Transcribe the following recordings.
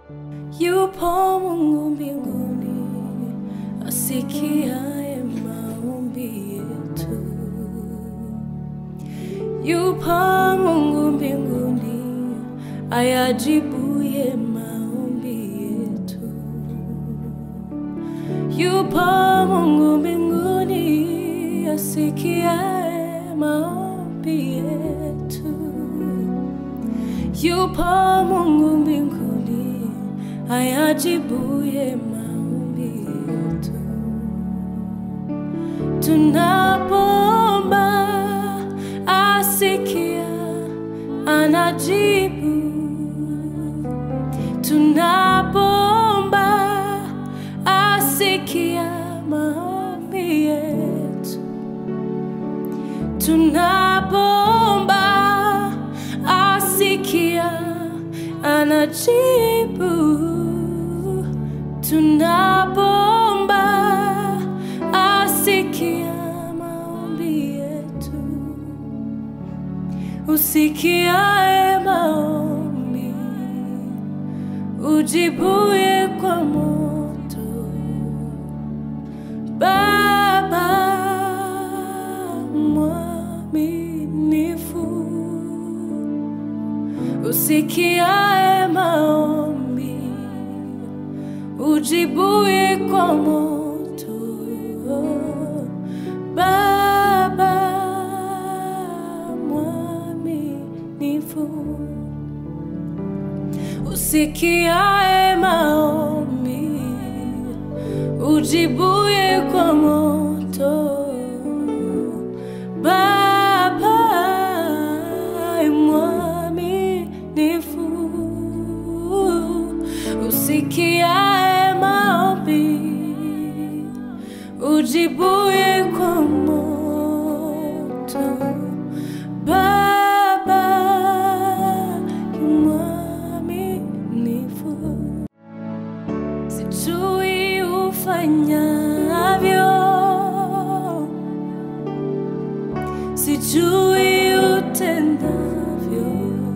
Yupo Mungu mbinguni asikiaye maombi yetu. Yupo Mungu mbinguni ayajibuye maombi yetu. Yupo Mungu mbinguni asikiaye maombi yetu. Yupo Mungu mbinguni ayajibuye maombi yetu. Tunapoomba asikia, anajibu. Tunapoomba asikia maombi yetu. Tunapoomba asikia, anajibu. Tunapoomba asikia maombi yetu. Usikiae maombi, ujibuye kwa moto. Baba mwaminifu, usikiae maombi, ujibuye kwa moto. Baba mwaminifu, usikiae maombi, ujibuye kwa moto. Baba mwaminifu, usikiae maombi, ujibuye kwa moto. Baba mwaminifu, sijui ufanyavyo, sijui utendavyo,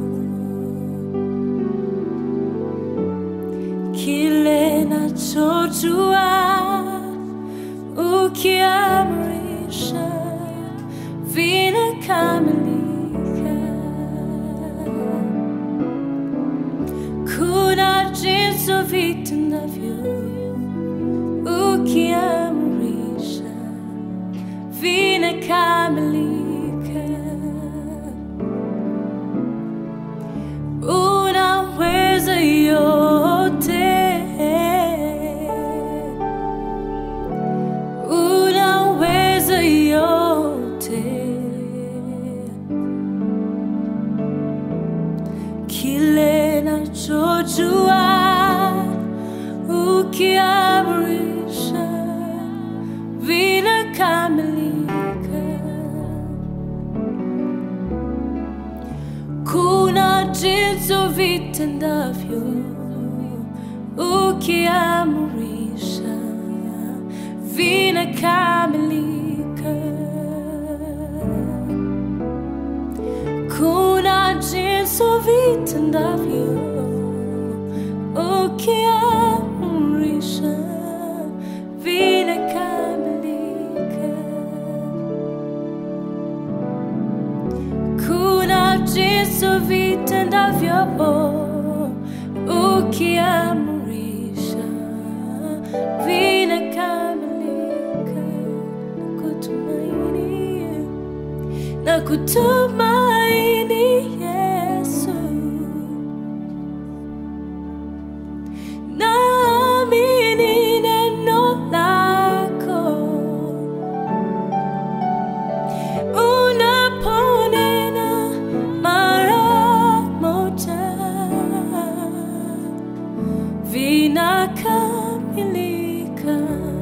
kile nachojua ukiamrisha vinakamilika. Kuna jinsi vitendavyo ukiamrisha vinakamilika. Unaweza yote, unaweza yote. Kile nachojua ukiamrisha vinakamilika. Kuna jinsi vitendavyo ukiamrisha vinakamilika. Kuna jinsi vitendavyo ukiamrisha vinakamilika. Kuna jinsi vitendavyo ukiamrisha vinakamilika. Nakutumaini, nakutumaini Yesu, naamini neno lako unaponena mara moja vinakamilika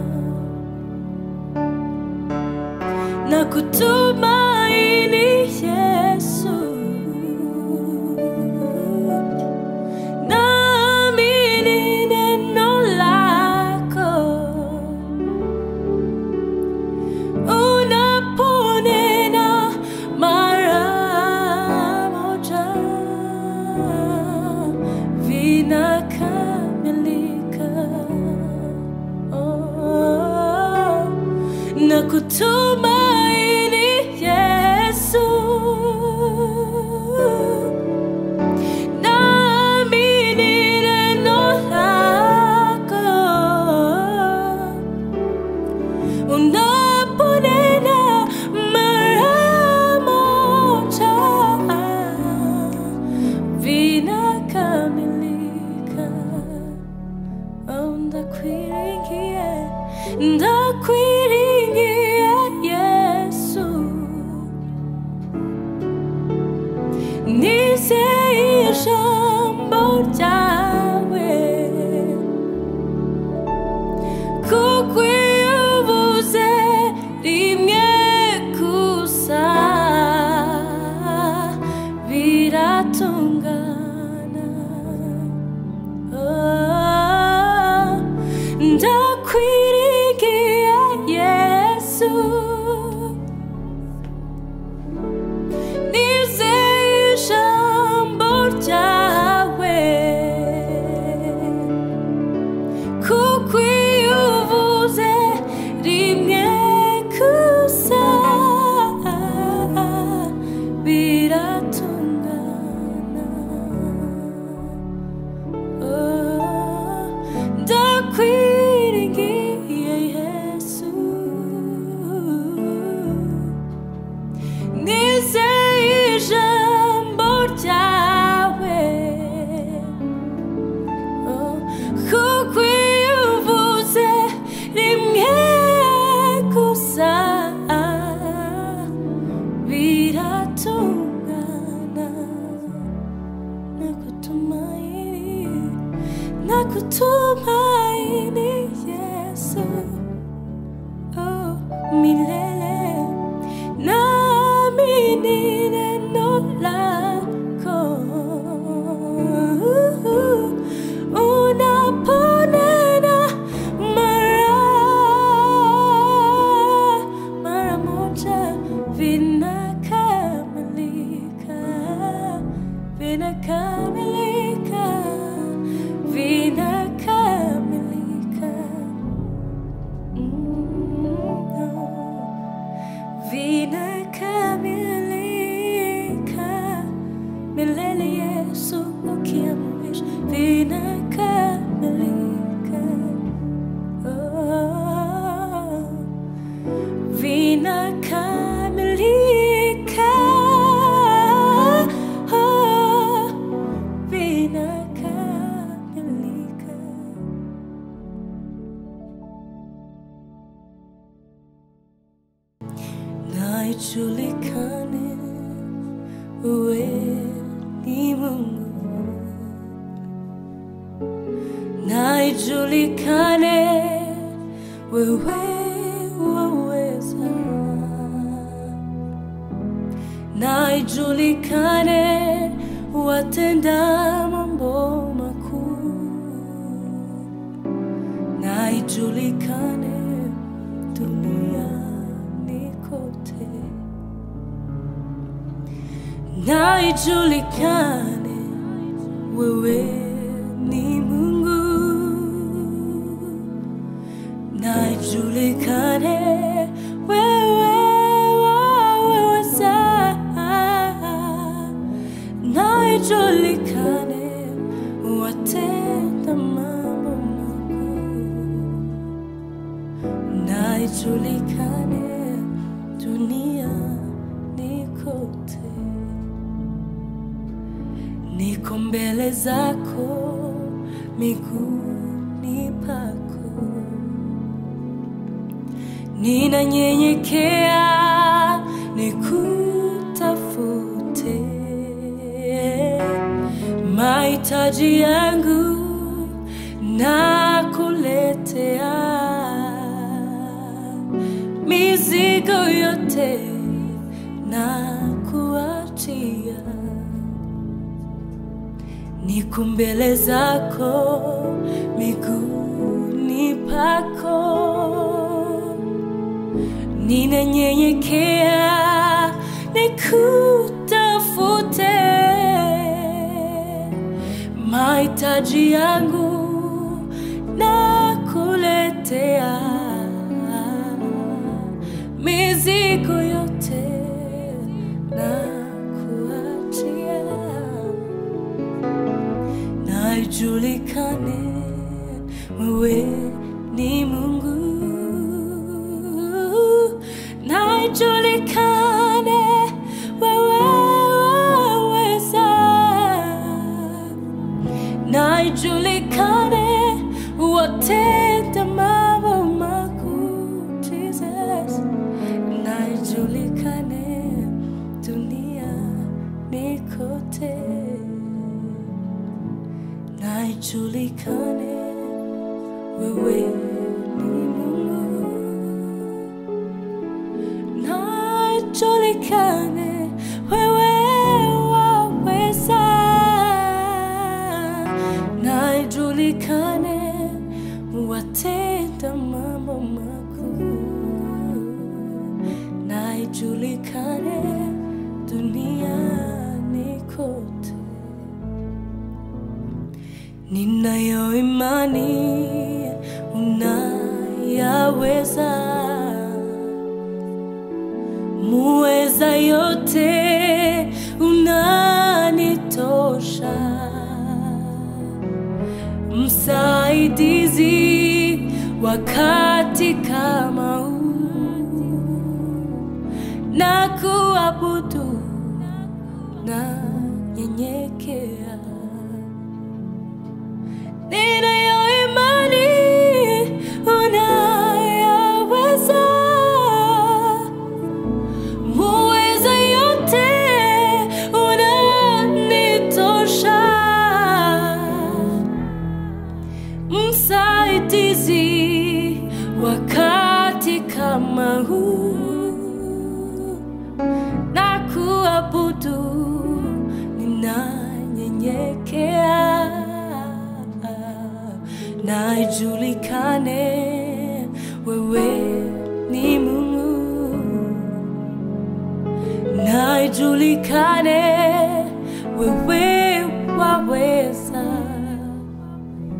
na kutumaini Yesu naamini neno lako unaponena mara moja vinakamilika kutumaini Yesu oh, milele naamini neno lako unaponena mara mara moja vinakamilika vinakamilika vinakamilika vinakamilika milele Yesu ukiamrisha vinakamilika oh, vinakamilika oh, vinakamilika na ijulikane wewe ni Mungu, na ijulikane wewe waweza, na ijulikane watenda mambo makuu, na ijulikane duniani kote, na ijulikane wewe ni Mungu, na ijulikane wewe waweza, na ijulikane watenda mambo makuu na ijulikane duniani kote. Niko mbele zako miguuni pako, ninanyenyekea nikutafute mahitaji yangu na kuletea mizigo yote na kuachia, niko mbele zako miguuni pako, ninanyenyekea nikutafute mahitaji yangu na kuletea mizigo yote na kuachia, na ijulikane wewe ni Mungu, na ijulikane wewe waweza na ijulikane watenda mambo makuu Jesus, na ijulikane duniani kote, na ijulikane wewe ni Mungu, na ijulikane wewe waweza na ijulikane watenda mambo makuu, na ijulikane duniani kote. Ninayo imani unayaweza, muweza yote, unanitosha msaidizi wakati kama huu, na kuabudu na nyenyekea. Ninayo imani unayaweza, muweza yote, unanitosha kama huu na kuabudu ninanyenyekea na ijulikane wewe ni Mungu na ijulikane wewe waweza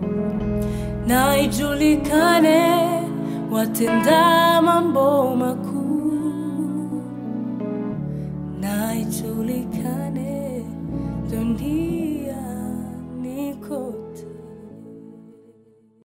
na ijulikane watenda mambo makuu